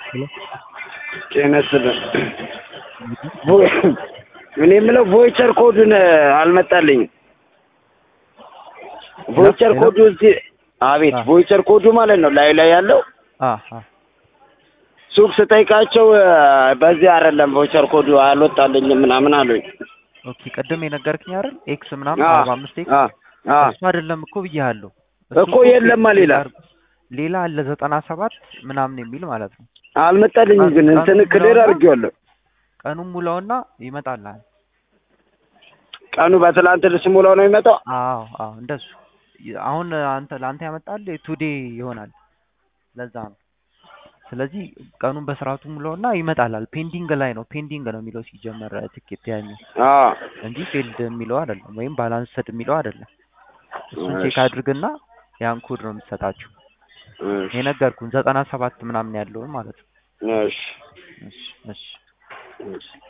ጤና ይስጥልን። እኔ የምለው ቮይቸር ኮዱን አልመጣልኝም። ቮይቸር ኮዱ እዚህ አቤት፣ ቮይቸር ኮዱ ማለት ነው ላይ ላይ ያለው ሱቅ ስጠይቃቸው በዚህ አይደለም ቮይቸር ኮዱ አልወጣልኝም ምናምን አሉኝ። ኦኬ ቅድም የነገርክኝ አይደል ኤክስ ምናምን አ- አርባ አምስት ኤክስ አ- አ- እሱ አይደለም እኮ ብያለሁ። እኮ የለማ ሌላ ሌላ አለ ዘጠና ሰባት ምናምን የሚል ማለት ነው። አልመጣልኝም፣ ግን እንትን ክሊር አድርጌዋለሁ። ቀኑን ሙላውና ይመጣልሃል። ቀኑ በትላንት ስሙላው ነው የሚመጣው። አዎ አዎ እንደሱ አሁን አንተ ለአንተ ያመጣል ቱዴ ይሆናል። ለዛ ነው። ስለዚህ ቀኑን በስርዓቱ ሙላውና ይመጣላል። ፔንዲንግ ላይ ነው ፔንዲንግ ነው የሚለው ሲጀመር ትኬት ያኛው አዎ እንጂ ፊልድ የሚለው አይደለም፣ ወይም ባላንስድ የሚለው አይደለም። እሱን እሺ። ቼክ አድርግና ያን ኮድ ነው የምትሰጣችሁ። እሺ፣ የነገርኩን ዘጠና ሰባት ምናምን ያለውን ማለት ነው። እሺ፣ እሺ እሺ እሺ።